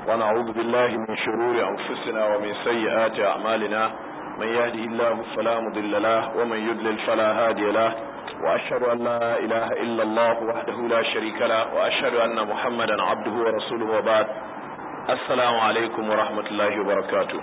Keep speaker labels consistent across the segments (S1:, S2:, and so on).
S1: ونعوذ بالله من شرور أنفسنا ومن سيئات أعمالنا من يهده الله فلا مضل له ومن يضلل فلا هادي له وأشهد أن لا إله إلا الله وحده لا شريك له وأشهد أن محمدا عبده ورسوله وبعد السلام عليكم ورحمة الله وبركاته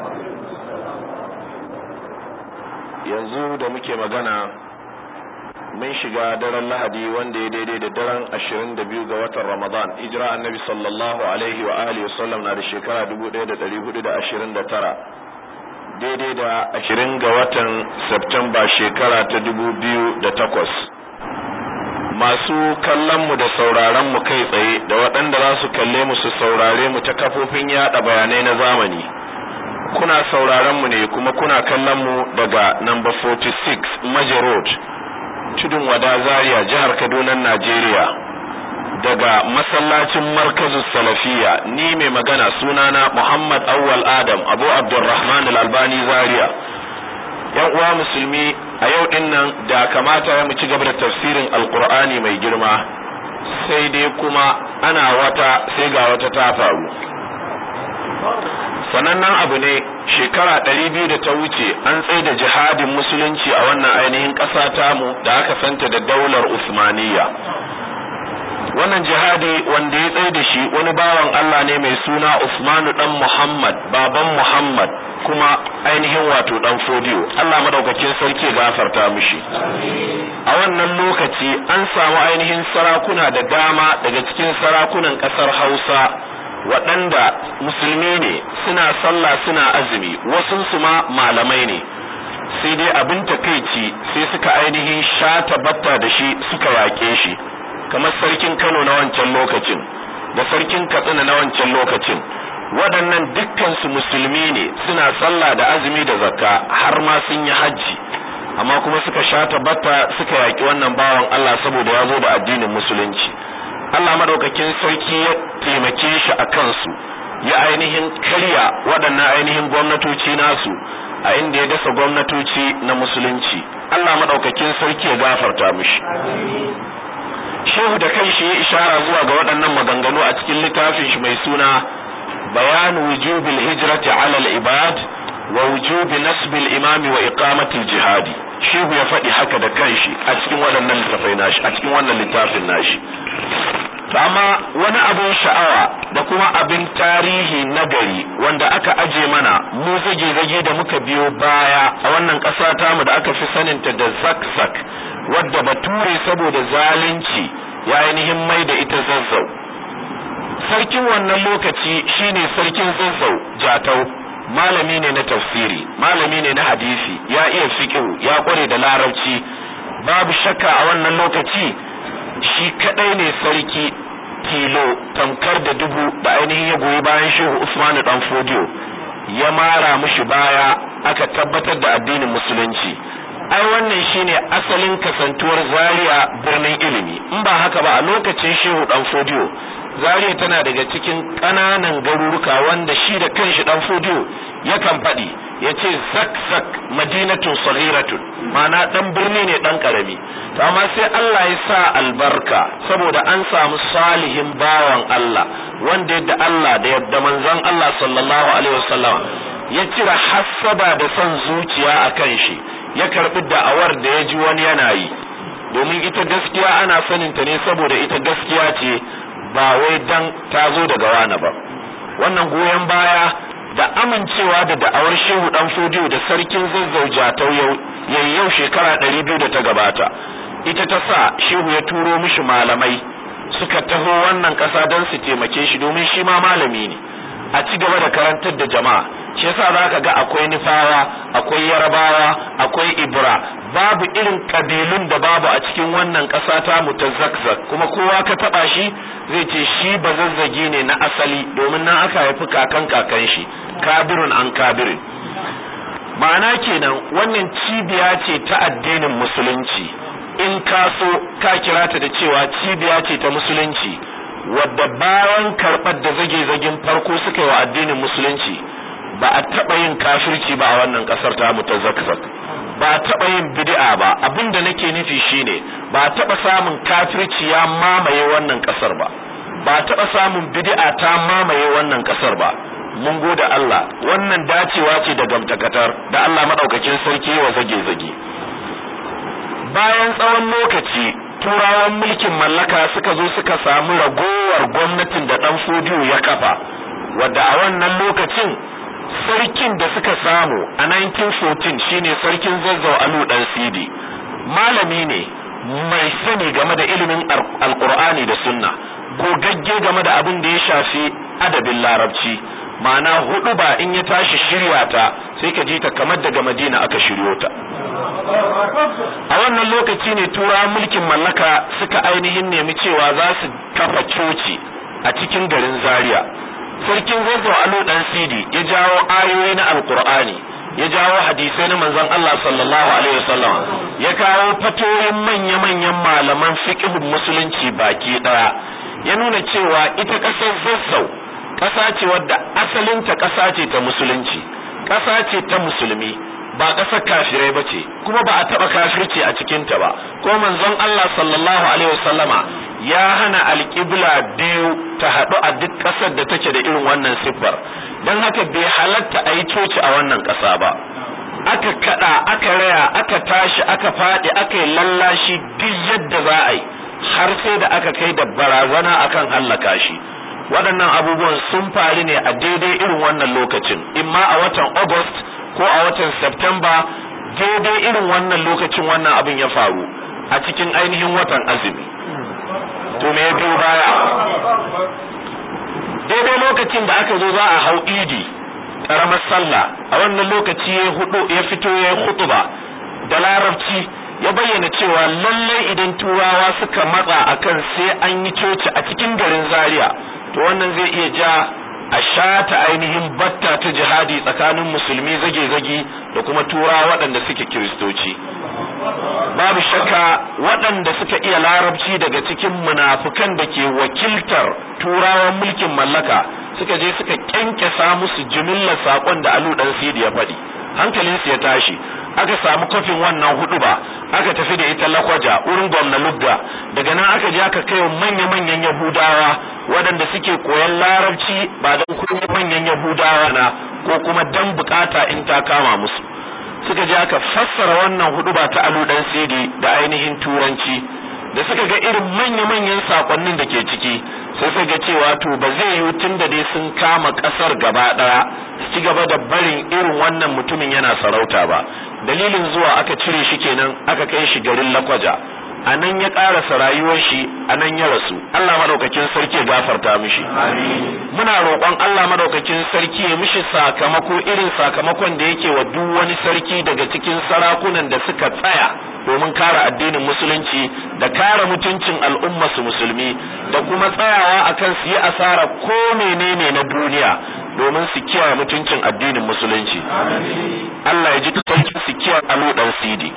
S1: yanzu da muke magana mun shiga daren lahadi wanda ya daidai da daren ashirin da biyu ga watan ramadan hijira annabi sallallahu alaihi wa alihi wasallam na da shekara dubu ɗaya da ɗari hudu da ashirin da tara daidai da ashirin ga watan septemba shekara ta dubu biyu da takwas masu kallon mu da sauraron mu kai tsaye da waɗanda za su kalle mu su saurare mu ta kafofin yaɗa bayanai na zamani kuna sauraron mu ne kuma kuna kallon mu daga number 46 Maje Road tudun wada Zaria jihar Kaduna Najeriya daga masallacin markazu salafiya ni mai magana sunana Muhammad Awwal Adam Abu Abdurrahman Al-Albani Zaria yan uwa musulmi a yau din nan da kamata ya mu ci gaba da tafsirin Alkur'ani mai girma sai dai kuma ana wata sai ga wata ta faru sanannen abu ne shekara ɗari biyu da ta wuce an tsaye da jihadin musulunci a wannan ainihin ƙasa tamu da aka santa da daular usmaniya wannan jihadi wanda ya tsaye da shi wani bawan Allah ne mai suna Usmanu dan Muhammad baban Muhammad kuma ainihin wato dan Fodiyo Allah madaukakin sarki ya gafarta mishi a wannan lokaci an samu ainihin sarakuna da dama daga cikin sarakunan ƙasar Hausa waɗanda musulmi ne suna sallah suna azumi wasunsu ma malamai ne sai dai abin takaici sai suka ainihin shata batta da shi suka yaƙe shi kamar sarkin Kano na wancan lokacin da sarkin Katsina na wancan lokacin waɗannan dukkansu musulmi ne suna sallah da azumi da zakka har ma sun yi hajji amma kuma suka shata batta suka yaƙi wannan bawan Allah saboda ya zo da addinin musulunci Allah madaukakin sarki ya taimake shi a kansu ya ainihin karya waɗannan ainihin gwamnatoci nasu a inda ya dasa gwamnatoci na musulunci Allah madaukakin sarki ya gafarta mishi Shehu da kanshi ya ishara zuwa ga waɗannan maganganu a cikin littafin shi mai suna bayan wujubil hijrati ala al-ibad wa wujubi nasbil imami wa iqamatil jihadi shehu ya faɗi haka da kanshi a cikin waɗannan littafai nashi a cikin wannan littafin nashi amma wani abin sha'awa da kuma abin tarihi na gari wanda aka aje mana mu zage-zage da muka biyo baya a wannan ƙasa tamu da aka fi saninta da zak-zak wadda bature saboda zalunci ya ainihin mai da ita zazzau sarkin wannan lokaci shine sarkin zazzau jatau malami ne na tafsiri malami ne na hadisi ya iya fiqh ya kware da larabci babu shakka a wannan lokaci shi kadai ne sarki tilo tamkar da dubu da ainihin ya goyi bayan shehu Usman dan Fodiyo ya mara mishi baya aka tabbatar da addinin musulunci ai wannan shine asalin kasantuwar Zaria birnin ilimi in ba haka ba a lokacin shehu dan Fodiyo Zaria tana daga cikin ƙananan garuruka wanda shi da kanshi dan Fodiyo yakan faɗi ya ce zak zak madinatun saghiratun ma'ana dan birni ne dan karami to amma sai Allah ya sa albarka saboda an samu salihin bawan Allah wanda yadda Allah da yadda manzon Allah sallallahu alaihi wasallam ya cire hassaba da son zuciya akan shi ya karbi da'awar da ya ji wani yana yi domin ita gaskiya ana sanin ta ne saboda ita gaskiya ce ba wai dan ta zo daga wani ba wannan goyon baya da amincewa da da'awar shehu dan fodiyo da sarkin zazzauja ta yau shekara ɗari biyu da ta gabata ita ta sa shehu ya turo mishi malamai suka taho wannan ƙasa don su taimake shi domin shi ma malami ne a ci gaba da karantar da jama'a shi yasa za ka ga akwai nufawa akwai yarabawa akwai ibra babu irin kabilun da babu a cikin wannan ƙasa ta mu ta zakzak kuma kowa ka taɓa shi zai ce shi ba zazzagi ne na asali domin nan aka haifi kakan kakan shi kabirun an kabirin ma'ana kenan wannan cibiya ce ta addinin musulunci in ka so ka kira ta da cewa cibiya ce ta musulunci wadda bayan karɓar da zage-zagen farko suka yi wa addinin musulunci ba a taɓa yin kafirci ba a wannan ƙasar ta mu ta zakzak ba a taɓa yin bid'a ba abin da nake nufi shine ba a taɓa samun kafirci ya mamaye wannan ƙasar ba ba taɓa samun bid'a ta mamaye wannan ƙasar ba mun gode Allah wannan dacewa ce da gamtakatar da Allah maɗaukakin sarki wa zage-zage bayan tsawon lokaci turawan mulkin mallaka suka zo suka samu ragowar gwamnatin da ɗan fodiyo ya kafa wadda a wannan lokacin sarkin da suka samu a 1914 shine sarkin zazzau alu dan sidi malami ne mai sani game da ilimin alkur'ani da sunna gogagge game da abin da ya shafi adabin larabci ma'ana hudu ba in ya tashi shirya ta sai ka ji ta kamar daga madina aka shiryo ta a wannan lokaci ne turawan mulkin mallaka suka ainihin nemi cewa za su kafa coci a cikin garin zaria sarkin zazzau alu dan sidi ya jawo ayoyi na alkur'ani ya jawo hadisai na manzon Allah sallallahu alaihi wasallam ya kawo fatoyin manya-manyan malaman fiqhun musulunci baki daya ya nuna cewa ita kasar zazzau kasa ce wadda asalinta kasa ce ta musulunci kasa ce ta musulmi ba ƙasar kafirai ba ce kuma ba a taɓa kafirci a cikinta ba ko manzon Allah sallallahu alaihi wasallama ya hana alƙibla biyu ta haɗu a duk ƙasar da take da irin wannan siffar don haka bai halatta a yi coci a wannan ƙasa ba aka kaɗa aka raya aka tashi aka faɗi aka yi lallashi duk yadda za a yi har sai da aka kai da barazana akan hallaka shi waɗannan abubuwan sun faru ne a daidai irin wannan lokacin imma a watan august ko a watan Septemba daidai irin wannan lokacin wannan abin ya faru a cikin ainihin watan azumi to me ya biyo baya daidai lokacin da aka zo za a hau idi karamar sallah a wannan lokaci ya hudu ya fito ya hutuba da larabci ya bayyana cewa lallai idan turawa suka matsa akan sai an yi coci a cikin garin zaria to wannan zai iya ja a shata ainihin batta ta jihadi tsakanin musulmi zage-zage da kuma tura waɗanda suke kiristoci babu shakka waɗanda suka iya larabci daga cikin munafukan da ke wakiltar turawan mulkin mallaka suka je suka kyankyasa musu jimillar saƙon da alu ɗan sidi ya faɗi hankalinsu ya tashi aka samu kofin wannan hudu ba aka tafi da ita lakwaja wurin gwamna lugga daga nan aka je aka kai manya-manyan yahudawa waɗanda suke koyan larabci ba don kuma manyan yahudawa na ko kuma dan bukata in ta kama musu suka je aka fassara wannan hudu ba ta alu dan sidi da ainihin turanci da suka ga irin manya-manyan sakonnin da ke ciki sai suka ga cewa to ba zai yi tun da dai sun kama kasar gaba daya su ci gaba da barin irin wannan mutumin yana sarauta ba dalilin zuwa aka cire shi kenan aka kai shi garin lakwaja a nan ya karasa rayuwar shi a nan ya rasu Allah madaukakin sarki ya gafarta mishi muna roƙon Allah madaukakin sarki ya mishi sakamako irin sakamakon da yake wa duk wani sarki daga cikin sarakunan da suka tsaya domin kare addinin musulunci da kare mutuncin al'umma su musulmi da kuma tsayawa akan su yi asara ko menene na duniya domin su kiyaye mutuncin addinin musulunci Allah ya ji sarki su kiyaye aludan sidi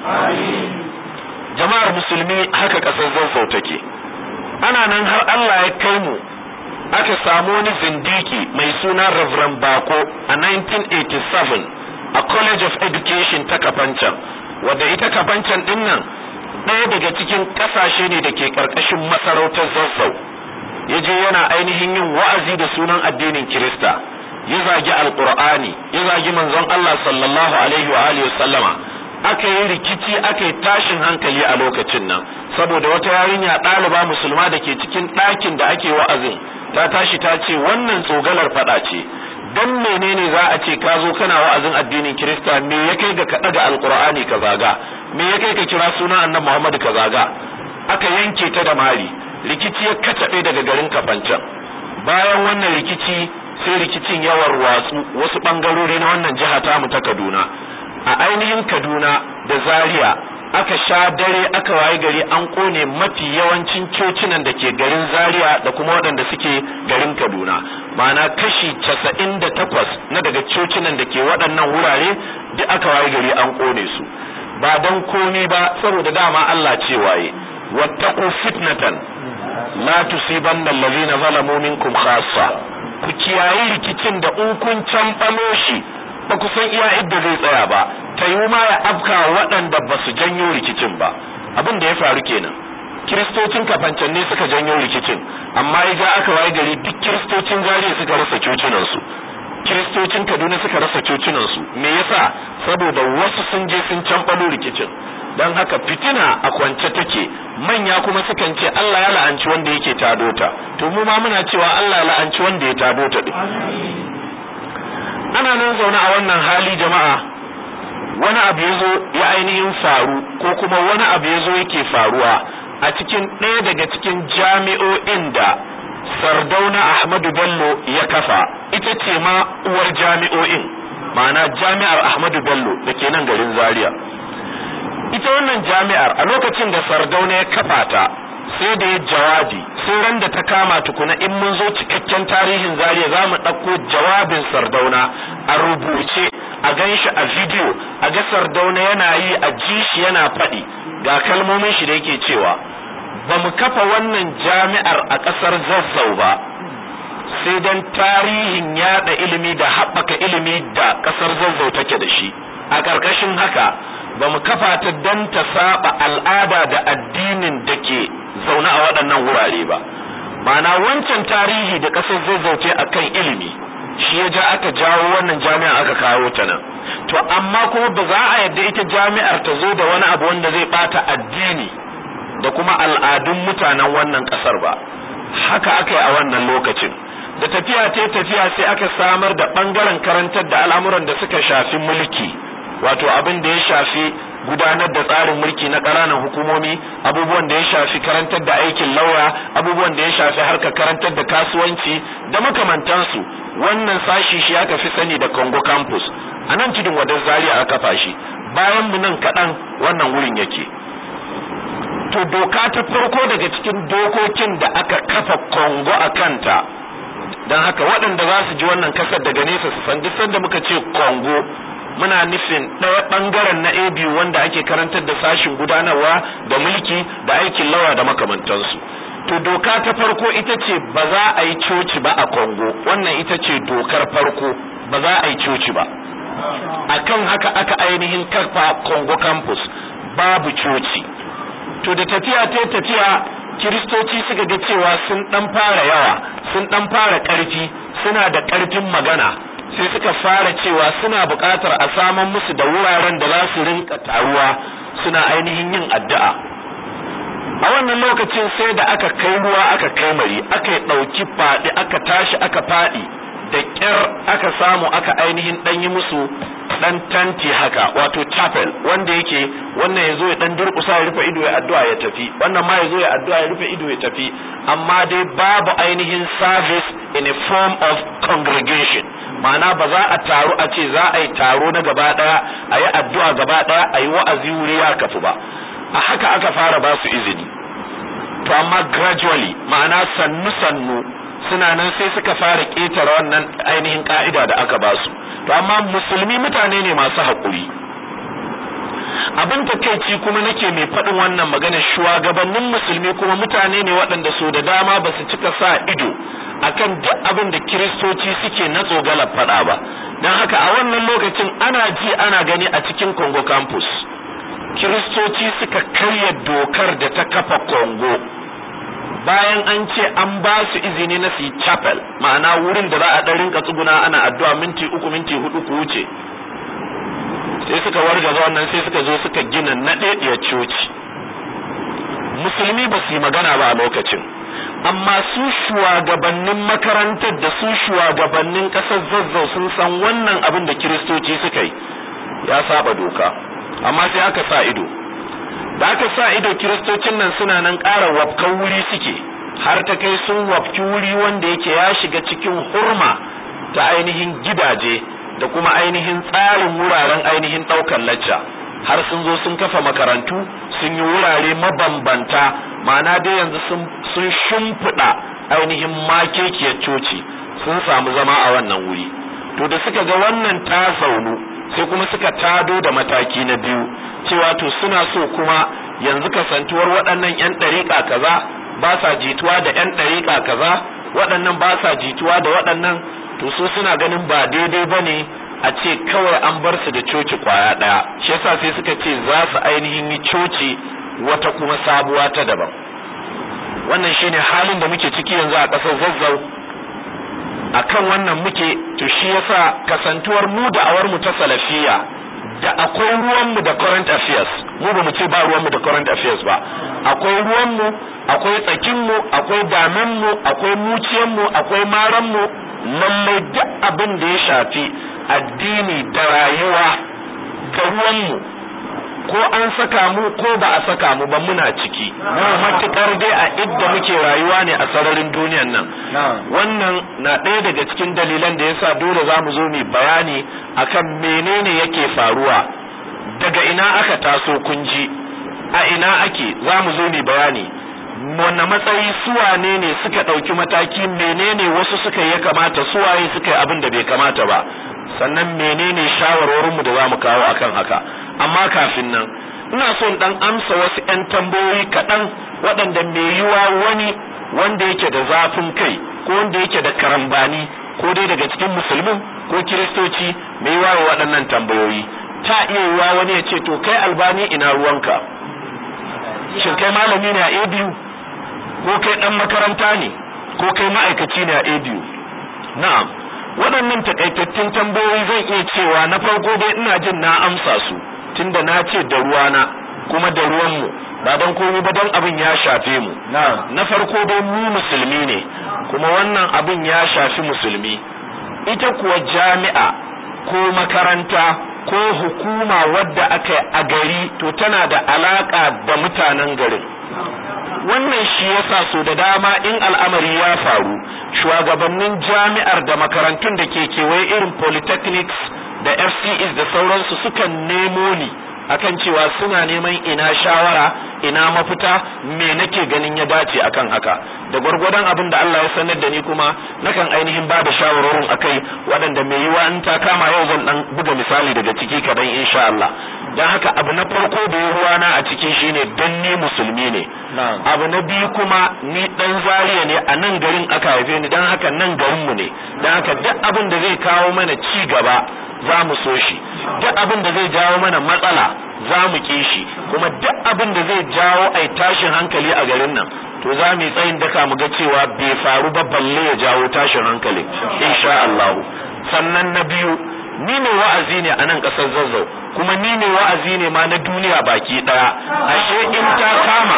S1: jama'ar musulmi haka kasar zazzau take ana nan har Allah ya kai mu aka samu wani zindiki mai suna Reverend Bako a 1987 a College of Education ta Kafancan wadda ita Kafancan din nan ɗaya daga cikin ƙasashe ne da ke ƙarƙashin masarautar zazzau ya je yana ainihin yin wa'azi da sunan addinin Kirista ya zagi alƙur'ani ya zagi manzon Allah sallallahu alaihi wa alihi sallama aka yi rikici aka yi tashin hankali a lokacin nan saboda wata yarinya ɗaliba musulma da ke cikin ɗakin da ake wa'azin ta tashi ta ce wannan tsogalar faɗa ce dan menene za a ce ka zo kana wa'azin addinin kirista me ya kai ga ka ɗaga alƙur'ani ka zaga me ya kai ka kira sunan annabi muhammadu ka zaga aka yanke ta da mari rikici ya kacaɓe daga garin kafancan bayan wannan rikici sai rikicin ya warwatsu wasu ɓangarori na wannan jiha tamu ta kaduna a ainihin Kaduna da Zaria aka sha dare aka waye gari an kone mafi yawancin cocinan da ke garin Zaria da kuma waɗanda suke garin Kaduna ma'ana kashi casa'in da takwas na daga cocinan da ke waɗannan wurare duk aka waye gari an kone su ba don komi ba saboda dama Allah ce waye wattaqu fitnatan la tusibanna allazina zalamu minkum khassa ku kiyayi rikicin da in kun canɓalo shi ba ku san iya idda zai tsaya ba ta yi ma ya afka waɗanda ba su janyo rikicin ba abin da ya faru kenan kiristocin kafancan ne suka janyo rikicin amma ya ja aka waye gari duk kiristocin zariya suka rasa cocinansu kiristocin kaduna suka rasa cocinansu me yasa saboda wasu sun je sun canɓalo rikicin don haka fitina a kwance take manya kuma sukan ce Allah ya la'anci wanda yake tado ta to mu ma muna cewa Allah ya la'anci wanda ya tado ta din ana nan zaune a wannan hali jama'a wani abu ya zo ya ainihin faru ko kuma wani abu ya zo yake faruwa a cikin ɗaya daga cikin jami'o'in da sardauna ahmadu bello ya kafa ita ce ma uwar jami'o'in ma'ana jami'ar ahmadu bello da ke nan garin zaria ita wannan jami'ar a lokacin da sardauna ya kafa ta sai da ya jawabi sai ran da ta kama tukuna in mun zo cikakken tarihin zaria za mu ɗauko jawabin sardauna a rubuce a gan shi a bidiyo a ga sardauna yana yi a ji shi yana faɗi ga kalmomin shi da yake cewa ba mu kafa wannan jami'ar a ƙasar zazzau ba sai don tarihin yada ilimi da haɓaka ilimi da ƙasar zazzau take da shi a ƙarƙashin haka ba mu kafa ta don ta saba al'ada da addinin da ke zaune a waɗannan wurare ba ma'ana wancan tarihi da ƙasar zazzau ce a kan ilimi shi ya ja aka jawo wannan jami'a aka kawo ta nan to amma kuma ba za a yadda ita jami'ar ta zo da wani abu wanda zai ɓata addini da kuma al'adun mutanen wannan ƙasar ba haka aka yi a wannan lokacin da tafiya ta tafiya sai aka samar da ɓangaren karantar da al'amuran da suka shafi mulki wato abin da ya shafi gudanar da tsarin mulki na ƙananan hukumomi abubuwan da ya shafi karantar da aikin lauya abubuwan da ya shafi harkar karantar da kasuwanci da makamantansu wannan sashi shi aka fi sani da Congo campus a nan tudun wadar zaria aka kafa shi bayan mu nan kaɗan wannan wurin yake to doka ta farko daga cikin dokokin da aka kafa Congo a kanta don haka waɗanda za su ji wannan kasar daga nesa su san duk sanda muka ce Congo muna nufin ɗaya ɓangaren na AB wanda ake karantar da sashin gudanarwa da mulki da aikin lawa da makamantansu to doka ta farko ita ce ba za a yi coci ba a Congo wannan ita ce dokar farko ba za a yi coci ba akan haka aka ainihin kafa Congo campus babu coci to da tafiya ta tafiya kiristoci suka ga cewa sun dan fara yawa sun dan fara karfi suna da karfin magana sai suka fara cewa suna buƙatar a saman musu da wuraren da za su rinka taruwa suna ainihin yin addu'a a wannan lokacin sai da aka kai ruwa aka kai mari aka yi ɗauki faɗi aka tashi aka faɗi da ƙyar aka samu aka ainihin ɗan yi musu ɗan tanti haka wato chapel wanda yake wannan ya zo ya ɗan durƙusa ya rufe ido ya addu'a ya tafi wannan ma ya zo ya addu'a ya rufe ido ya tafi amma dai babu ainihin service in a form of congregation ma'ana ba za a taru a ce za a yi taro na gaba ɗaya a yi addu'a gaba ɗaya a yi wa'azi wuri ya kafu ba a haka aka fara ba su izini to amma gradually ma'ana sannu sannu suna nan sai suka fara ƙetare wannan ainihin ka'ida da aka ba su to amma musulmi mutane ne masu haƙuri abin takeici kuma nake mai faɗin wannan magana shugabannin musulmi kuma mutane ne waɗanda so da dama ba su cika sa ido akan duk abin da kiristoci suke na tsogalar faɗa ba don haka a wannan lokacin ana ji ana gani a cikin congo campus kiristoci suka karya dokar da ta kafa congo bayan an ce an ba su izini na su chapel ma'ana wurin da za a ɗan rinka tsuguna ana addu'a minti uku minti hudu ku wuce sai suka wargaza wannan sai suka zo suka gina naɗaɗɗiyar coci musulmi ba su yi magana ba a lokacin amma su shugabannin makarantar da su shugabannin ƙasar zazzau sun san wannan abin da kiristoci suka yi ya saba doka amma sai aka sa ido da aka sa ido kiristocin nan suna nan ƙara wafkan wuri suke har ta kai sun wafki wuri wanda yake ya shiga cikin hurma ta ainihin gidaje da kuma ainihin tsarin wuraren ainihin ɗaukar lacca har sun zo sun kafa makarantu sun yi wurare mabambanta ma'ana dai yanzu sun shimfiɗa ainihin makekiyar coci sun samu zama a wannan wuri to da suka ga wannan ta zaunu sai kuma suka tado da mataki na biyu cewa to suna so kuma yanzu kasantuwar waɗannan 'yan ɗariƙa kaza ba sa jituwa da 'yan ɗariƙa kaza waɗannan ba sa jituwa da waɗannan to so suna ganin ba daidai ba ne a ce kawai an bar su da coci kwaya ɗaya shi yasa sai suka ce za su ainihin yi coci wata kuma sabuwa ta daban wannan shine halin da muke ciki yanzu a ƙasar zazzau akan wannan muke to shi yasa kasantuwar mu da awar mu ta salafiya da akwai ruwan mu da current affairs mu ba mu ce ba ruwan mu da current affairs ba akwai ruwan mu akwai tsakin mu akwai damen mu akwai muciyan mu akwai maran mu lallai duk abin da ya shafi addini da rayuwa da ruwan mu ko an saka mu ko ba a saka mu ba muna ciki matukar dai a idda muke rayuwa ne a sararin duniyan nan wannan na ɗaya daga cikin dalilan da yasa dole za mu zo mu bayani akan menene yake faruwa daga ina aka taso kunji a ina ake za mu zo mu bayani wanne matsayi suwane ne suka ɗauki mataki menene wasu suka ya kamata suwaye suka yi abin da bai kamata ba sannan menene shawarwarinmu da za mu kawo akan haka amma kafin nan ina son dan amsa wasu 'yan tambayoyi kaɗan waɗanda mai yiwa wani wanda yake da zafin kai ko wanda yake da karambani ko dai daga cikin musulmin ko kiristoci mai yiwa waɗannan tambayoyi ta iya yiwa wani ya ce to kai albani ina ruwanka shin kai malami ne a ABU ko kai ɗan makaranta ne ko kai ma'aikaci ne a ABU na'am waɗannan takaitattun tambayoyi zan iya cewa na farko dai ina jin na amsa su tunda na ce da ruwana kuma da ruwanmu ba don komai ba don abin ya shafe mu na farko dai mu musulmi ne kuma wannan abin ya shafi musulmi ita kuwa jami'a ko makaranta ko hukuma wadda aka a gari to tana da alaka da mutanen garin wannan shi yasa so da dama in al'amari ya faru shugabannin jami'ar da makarantun da ke kewaye irin polytechnics da FCEs da sauransu sukan nemo ni akan cewa suna neman ina shawara ina mafita me nake ganin ya dace akan haka da gwargwadon abin da Allah ya sanar da ni kuma nakan ainihin ba da shawarorin akai waɗanda mai yiwa in ta kama yau zan dan buga misali daga ciki kadan insha Allah dan haka abu na farko da ruwana a cikin shine dan ni musulmi ne abu na biyu kuma ni dan zariya ne a nan garin aka haife ni dan haka nan garin mu ne dan haka duk abin da zai kawo mana ci gaba za mu so shi duk abin da zai jawo mana matsala za mu ki shi kuma duk abin da zai jawo ai tashin hankali a garin nan to za mu yi tsayin daka mu ga cewa bai faru ba balle ya jawo tashin hankali insha Allah sannan na biyu ni ne wa'azi ne a nan ƙasar zazzau kuma ni ne wa'azi ne ma na duniya baki ɗaya ashe in ta kama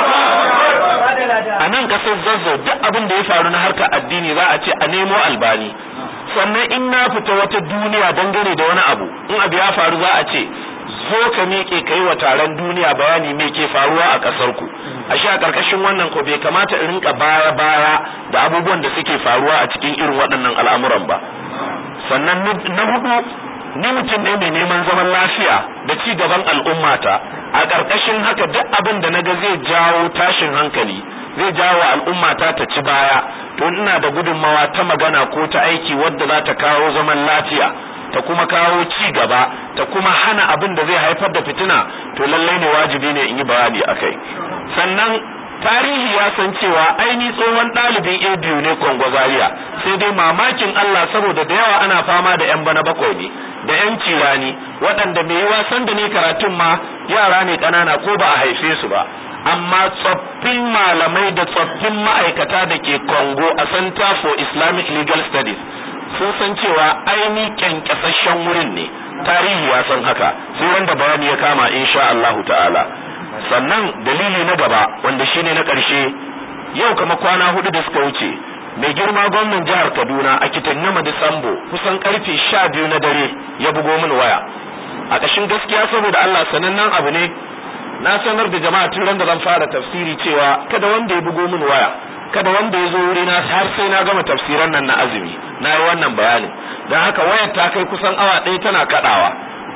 S1: a nan ƙasar zazzau duk abin da ya faru na harkar addini za a ce a nemo albani sannan in na fita wata duniya dangane da wani abu in abu ya faru za a ce zo ka miƙe kai wa taron duniya bayani me ke faruwa a ƙasar ku ashe a ƙarƙashin wannan ko bai kamata in rinka baya baya da abubuwan da suke faruwa a cikin irin waɗannan al'amuran ba sannan na hudu ni mutum ne mai neman zaman lafiya da ci gaban al'ummata a ƙarƙashin haka duk abin da naga zai jawo tashin hankali zai jawo al'ummata ta ci baya to ina da gudunmawa ta magana ko ta aiki wadda za ta kawo zaman lafiya ta kuma kawo ci gaba ta kuma hana abin da zai haifar da fitina to lallai ne wajibi ne in yi bayani akai sannan tarihi ya san cewa aini tsohon ɗalibin a biyu ne kongo zaria sai dai mamakin Allah saboda da yawa ana fama da yan bana bakwai ne da yan cirani waɗanda mai yi wasan da ne karatun ma yara ne ƙanana ko ba a haife su ba amma tsoffin malamai da tsoffin ma'aikata da ke Congo a Center for Islamic Legal Studies sun san cewa aini kyankyasashen wurin ne tarihi ya san haka sai wanda bayani ya kama insha Allahu ta'ala sannan dalili na gaba wanda shine na ƙarshe yau kama kwana hudu da suka wuce mai girma gwamnan jihar Kaduna a Kitanyama Disambo kusan karfe sha biyu na dare ya bugo min waya a ƙashin gaskiya saboda Allah sanannen abu ne na sanar da jama'a tun ran da zan fara tafsiri cewa kada wanda ya bugo min waya kada wanda ya zo wuri na har sai na gama tafsiran nan na azumi na yi wannan bayanin don haka wayar ta kai kusan awa ɗaya tana kaɗawa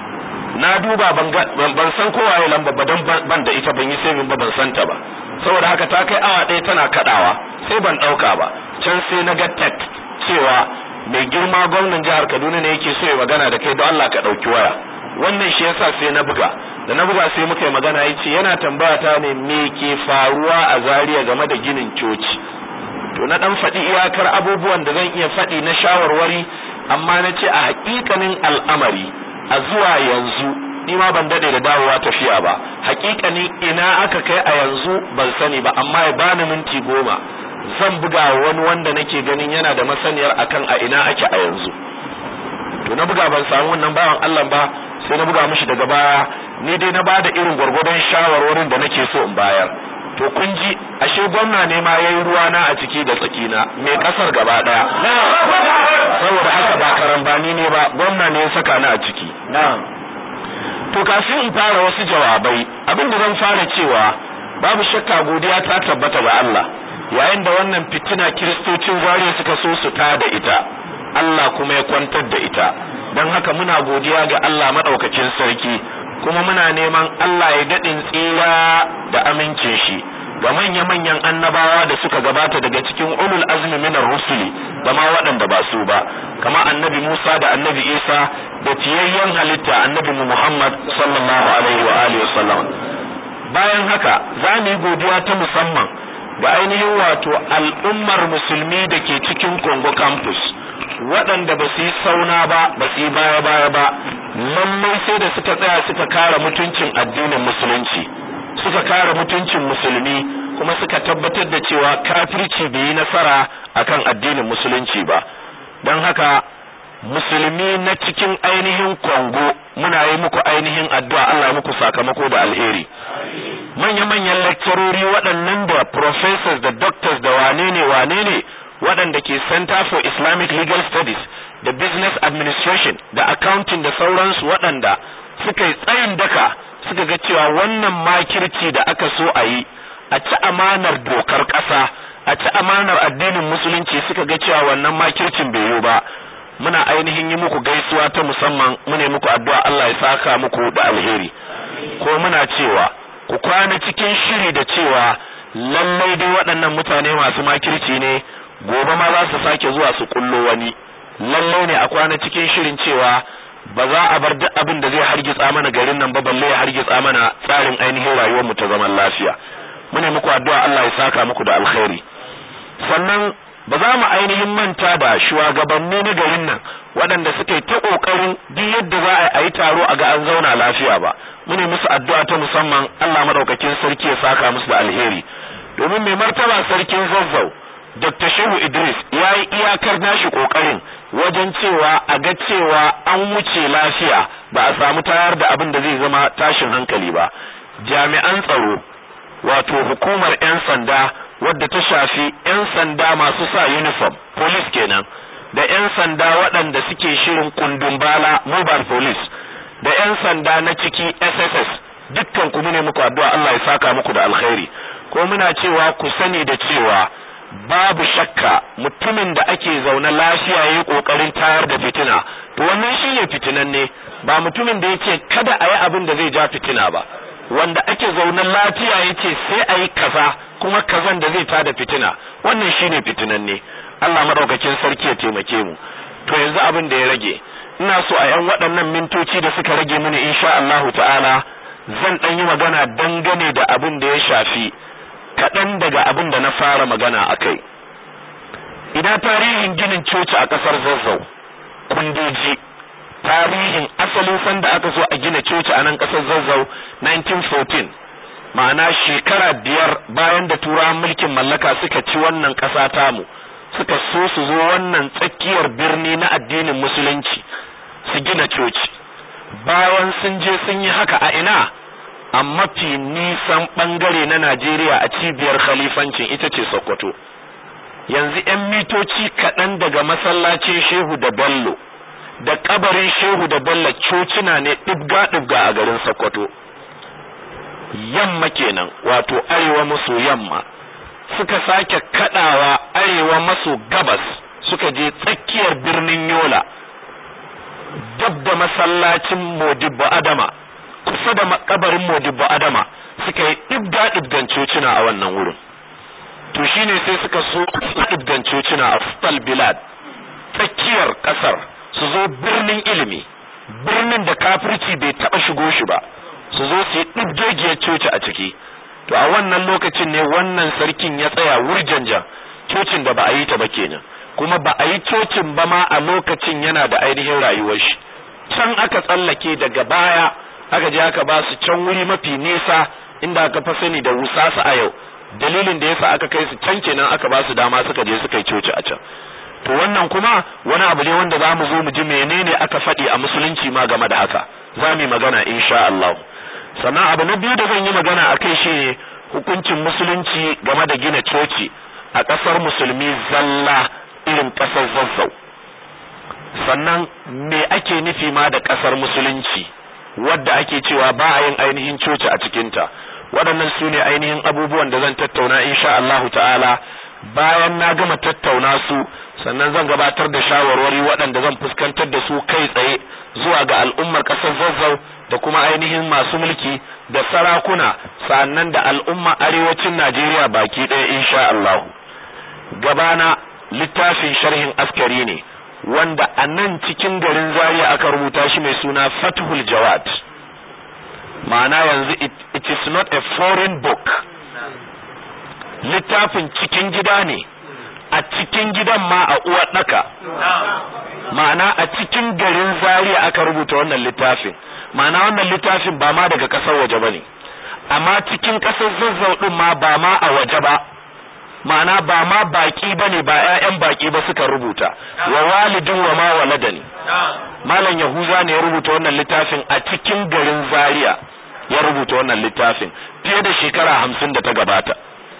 S1: na duba ban san kowa ya lamba ba don ban da ita ban yi sai ba ban santa ba saboda haka ta kai awa ɗaya tana kaɗawa sai ban ɗauka ba can sai na ga text cewa mai girma gwamnan jihar Kaduna ne yake so ya magana da kai don Allah ka ɗauki waya wannan shi yasa sai na buga da na buga sai muka yi magana ya ce yana tambaya ta ne me ke faruwa a Zaria game da ginin coci to na dan faɗi iyakar abubuwan da zan iya faɗi na shawarwari amma na ce a hakikanin al'amari a zuwa yanzu ni ma ban dade da dawowa tafiya ba hakikani ina aka kai a yanzu ban sani ba amma ya bani minti goma zan buga wani wanda nake ganin yana da masaniyar akan a ina ake a yanzu to na buga ban samu wannan bawan Allah ba sai na buga mishi daga baya ni dai na bada irin gwargwadon shawarwarin da nake so in bayar to kun ji ashe gwamna ne ma yayi ruwa na a ciki da tsakina mai kasar gaba daya saboda haka ba karambani ne ba gwamna ne ya saka ni a ciki to kafin in fara wasu jawabai abin da zan fara cewa babu shakka godiya ta tabbata ga Allah yayin da wannan fitina kiristocin zariya suka so su ta da ita Allah kuma ya kwantar da ita don haka muna godiya ga Allah madaukakin sarki kuma muna neman Allah ya daɗin tsira da amincin shi ga manya-manyan annabawa da suka gabata daga cikin ulul azmi minar rusuli da ma waɗanda ba su ba kama annabi Musa da annabi Isa da tiyayyen halitta annabi Muhammad sallallahu alaihi wa alihi wasallam bayan haka za mu yi godiya ta musamman ga ainihin wato al'ummar musulmi da ke cikin Congo campus waɗanda ba su yi sauna ba ba su yi baya baya ba lallai sai da suka tsaya suka kare mutuncin addinin musulunci suka kare mutuncin musulmi kuma suka tabbatar da cewa kafirci bai yi nasara akan addinin musulunci ba don haka musulmi na cikin ainihin Congo muna yi muku ainihin addu'a Allah ya muku sakamako da alheri manya-manyan lecturori waɗannan da professors da doctors da wane ne wane ne waɗanda ke Center for Islamic Legal Studies da Business Administration da Accounting da sauransu waɗanda suka yi tsayin daka suka ga cewa wannan makirci da aka so a yi a ci amanar dokar ƙasa a ci amanar addinin musulunci suka ga cewa wannan makircin bai yi ba muna ainihin yi muku gaisuwa ta musamman mune muku addu'a Allah ya saka muku da alheri ko muna cewa ku kwana cikin shiri da cewa lallai dai waɗannan mutane masu makirci ne gobe ma za su sake zuwa su kullo wani lallai ne a kwana cikin shirin cewa ba za a bar duk abin da zai hargitsa mana garin nan ba balle ya hargitsa mana tsarin ainihin rayuwar mu ta zaman lafiya mune muku addu'a Allah ya saka muku da alkhairi sannan ba za mu ainihin manta da shugabanni na garin nan waɗanda suka yi ta ƙoƙarin duk yadda za a yi taro a ga an zauna lafiya ba mune musu addu'a ta musamman Allah madaukakin sarki ya saka musu da alheri domin mai martaba sarkin zazzau Dr. Shehu Idris ya yi iyakar nashi ƙoƙarin wajen cewa a ga cewa an wuce lafiya ba a samu tayar da abin da zai zama tashin hankali ba jami'an tsaro wato hukumar 'yan sanda wadda ta shafi 'yan sanda masu sa uniform police kenan da 'yan sanda waɗanda suke shirin kundun bala mobile police da 'yan sanda na ciki SSS dukkan ku ne muku addu'a Allah ya saka muku da alkhairi ko muna cewa ku sani da cewa babu shakka mutumin da ake zaune lafiya yayi kokarin tayar da fitina to wannan shine fitinan ne ba mutumin da yake kada a yi abin da zai ja fitina ba wanda ake zaune lafiya yace sai a yi kaza kuma kazan da zai tada fitina wannan shine fitinan ne Allah madaukakin sarki ya taimake mu to yanzu abin da ya rage ina so a yan waɗannan mintoci da suka rage mini insha Allah ta'ala zan dan yi magana dangane da abin da ya shafi kaɗan daga abin da na fara magana a kai ina tarihin ginin coci a ƙasar zazzau kundoji tarihin asalin sanda aka so a gina coci a nan ƙasar zazzau 1914 ma'ana shekara biyar bayan da turawan mulkin mallaka suka ci wannan ƙasa tamu suka so su zo wannan tsakiyar birni na addinin musulunci su gina coci bayan sun je sun yi haka a ina a mafi nisan bangare na Najeriya a cibiyar khalifancin ita ce Sokoto. Yanzu ‘yan mitoci kaɗan daga masallacin Shehu da Bello, da kabarin Shehu da Bello cocina ne ɗibga-ɗibga a garin Sokoto. Yamma kenan, wato arewa maso yamma, suka sake kaɗawa arewa maso gabas suka je tsakiyar birnin Yola, dab da masallacin Modibbo Adama. kusa da makabarin Modibbo Adama suka yi ɗibga ɗibgan cocina a wannan wurin. To shine sai suka so ɗibgan cocina a Fustal Bilad tsakiyar ƙasar su zo birnin ilimi, birnin da kafirci bai taɓa shigo shi ba, su zo su yi ɗibgegiyar coci a ciki. To a wannan lokacin ne wannan sarkin ya tsaya wurjanjan cocin da ba a yi ta ba kenan. Kuma ba a yi cocin ba ma a lokacin yana da ainihin rayuwar shi. Can aka tsallake daga baya aka je aka ba su can wuri mafi nisa inda aka fa sani da wusasa a yau dalilin da yasa aka kai su can kenan aka ba su dama suka je suka yi coci a can to wannan kuma wani abu ne wanda za mu zo mu ji menene aka faɗi a musulunci ma game da haka za mu yi magana insha Allah sannan abu na biyu da zan yi magana a kai shi ne hukuncin musulunci game da gina coci a ƙasar musulmi zalla irin ƙasar zazzau sannan me ake nufi ma da ƙasar musulunci wadda ake cewa ba a yin ainihin coci a cikinta waɗannan su ne ainihin abubuwan da zan tattauna insha Allah ta'ala bayan na gama tattauna su sannan zan gabatar da shawarwari waɗanda zan fuskantar da su kai tsaye zuwa ga al'ummar ƙasar zazzau da kuma ainihin masu mulki da sarakuna sannan da al'umma arewacin Najeriya baki ɗaya insha Allah gabana littafin sharhin askari ne wanda a nan cikin garin Zaria aka rubuta shi mai suna Fathul Jawad ma'ana yanzu it, it is not a foreign book littafin cikin gida ne a cikin gidan ma a uwar ɗaka ma'ana a cikin garin Zaria aka rubuta wannan littafin ma'ana wannan littafin ba ma daga ƙasar waje ba ne amma cikin ƙasar zazzau ɗin ma ba ma a waje ba ma'ana ba ma baki ba ne ba 'ya'yan baki ba suka rubuta wa walidin wa ma waladani malam yahuza ne ya rubuta wannan littafin a cikin garin zaria ya rubuta wannan littafin fiye da shekara hamsin da ta gabata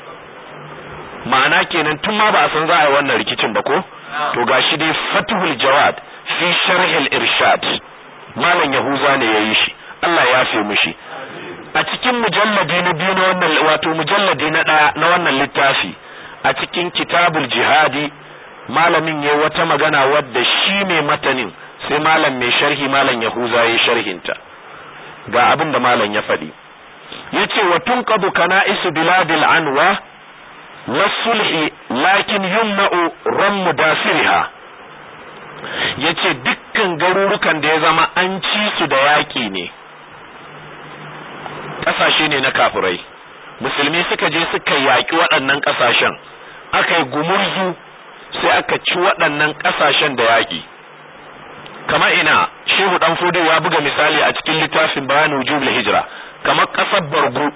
S1: ma'ana kenan tun ma ba a san za a yi wannan rikicin ba ko to gashi dai fatihul jawad fi sharhil irshad malam yahuza ne ya yi shi Allah ya fi mishi a cikin mujalladi na biyu na wannan wato mujalladi na ɗaya na wannan littafi a cikin kitabul jihadi malamin ya wata magana wadda shi mai matanin sai malam mai sharhi malam yahuza ya sharhinta ga abin da malam ya faɗi yace wa tunqadu kana'isu biladil anwa wasulhi lakin yumna'u rammu dasiriha yace dukkan garurukan da ya zama an ci su da yaƙi ne ƙasashe ne na kafirai musulmi suka je suka yaƙi waɗannan ƙasashen aka yi gumurzu sai aka ci waɗannan ƙasashen da yaƙi kamar ina shehu dan fudu ya buga misali a cikin littafin bayan wujubul hijira kamar ƙasar bargu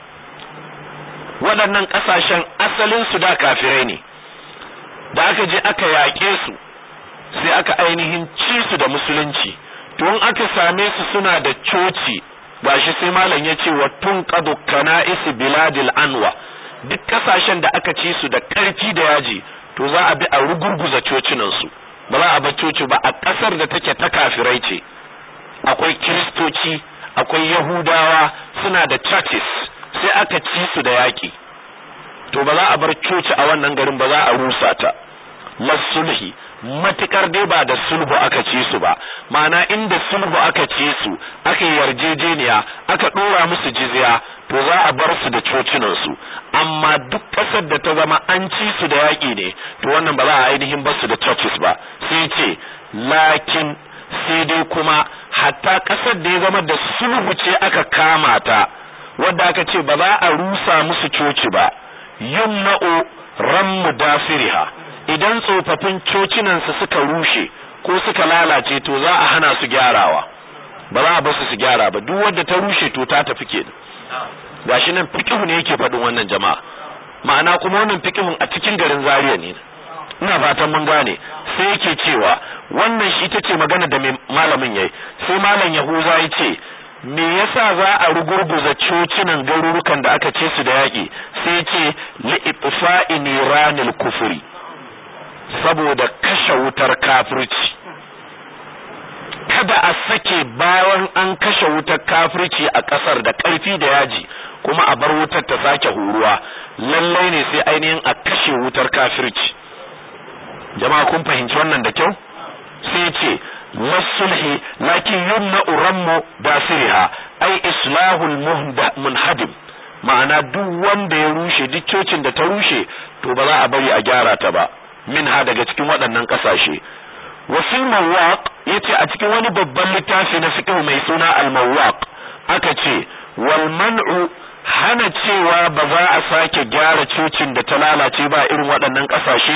S1: waɗannan ƙasashen asalin su da kafirai ne da aka je aka yaƙe su sai aka ainihin ci su da musulunci to in aka same su suna da coci gashi sai malam ya ce wa tunqadu kana'is biladil anwa duk kasashen da aka ci su da ƙarfi da yaji to za a bi a rugurguza cocinan su ba za a bar coci ba a ƙasar da take ta kafirai ce akwai kiristoci akwai yahudawa suna da churches sai aka ci su da yaƙi to ba za a bar coci a wannan garin ba za a rusa ta masulhi matukar dai ba da sulhu aka ci su ba ma'ana inda sulhu aka ci su aka yarjejeniya aka dora musu jizya to za a bar su da cocinan su amma duk kasar da ta zama an ci su da yaƙi ne to wannan ba za a ainihin bar su da churches ba sai ce lakin sai dai kuma hatta kasar da ya zama da sulhu ce aka kama ta wadda aka ce ba za a rusa musu coci ba yumna'u rammu dafiriha idan tsofaffin cocinansu suka rushe ko suka lalace to za a hana su gyarawa ba za a ba su su gyara ba duk wadda ta rushe to ta tafi ke gashi nan fikihu ne yake faɗin wannan jama'a ma'ana kuma wannan fikihun a cikin garin Zaria ne ina fatan mun gane sai yake cewa wannan shi ita ce magana da malamin yayi sai malam Yahuza ya ce me yasa za a rugurguza cocinan garurukan da aka ce su da yaƙi sai ce li itfa'i niranil kufri saboda kashe wutar kafirci kada a sake bayan an kashe wutar kafirci a ƙasar da ƙarfi da yaji kuma a bar wutar ta sake huruwa lallai ne sai ainihin a kashe wutar kafirci jama'a kun fahimci wannan da kyau sai ce wasulhi lakin yumna urammu dasiriha ai islahul munhadim ma'ana duk wanda ya rushe duk cocin da ta rushe to ba za a bari a gyara ta ba minha daga cikin waɗannan ƙasashe wasil mawaq yace a cikin wani babban littafi na fiqh mai suna al mawaq aka ce wal man'u hana cewa ba za a sake gyara cocin da ta lalace ba irin waɗannan ƙasashe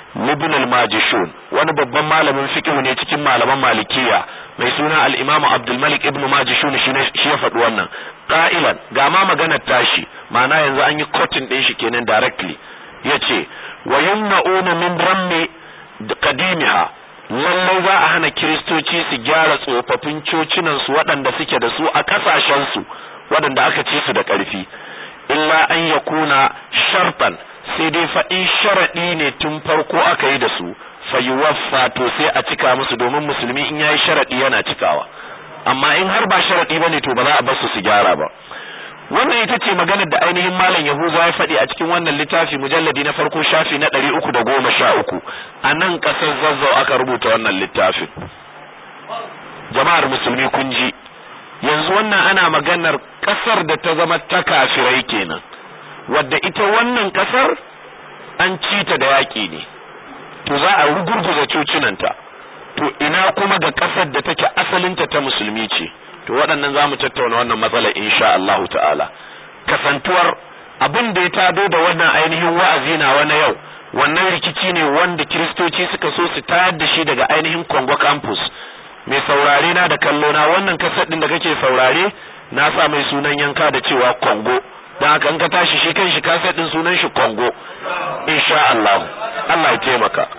S1: ibn al-majishun wani babban malamin fiqh ne cikin malaman malikiya mai suna al-imam abdul malik ibn majishun shi ya faɗi wannan qa'ilan ga ma maganar tashi ma'ana yanzu an yi cotton din shi kenan directly yace wa yumna'una min rammi qadimiha lallai za a hana kiristoci su gyara tsofaffin cocinan su waɗanda suke da su a ƙasashen su waɗanda aka ci su da ƙarfi illa an yakuna shartan sai dai faɗin sharaɗi ne tun farko aka yi da su fayuwaffa to sai a cika musu domin musulmi in yayi sharaɗi yana cikawa amma in har ba sharaɗi bane to ba za a bar su su gyara ba wannan ita ce maganar da ainihin malam yahuza ya faɗi a cikin wannan littafi mujalladi na farko shafi na ɗari uku da goma sha uku a nan ƙasar zazzau aka rubuta wannan littafin jama'ar musulmi kun ji yanzu wannan ana maganar ƙasar da ta zama ta kafirai kenan wadda ita wannan ƙasar an ci ta da yaƙi ne to za a rugurguza cocinanta to ina kuma ga ƙasar da take asalinta ta musulmi ce to waɗannan za mu tattauna wannan matsalar insha Allahu ta'ala kasantuwar abin da ya tado da wannan ainihin wa'azi na wani yau wannan rikici ne wanda kiristoci suka so su tayar da shi daga ainihin Congo campus mai saurare na da kallo na wannan kasar din da kake saurare na sa mai sunan yanka da cewa Congo dan haka in ka tashi shi kan shi kasar din sunan shi Congo insha Allah Allah ya taimaka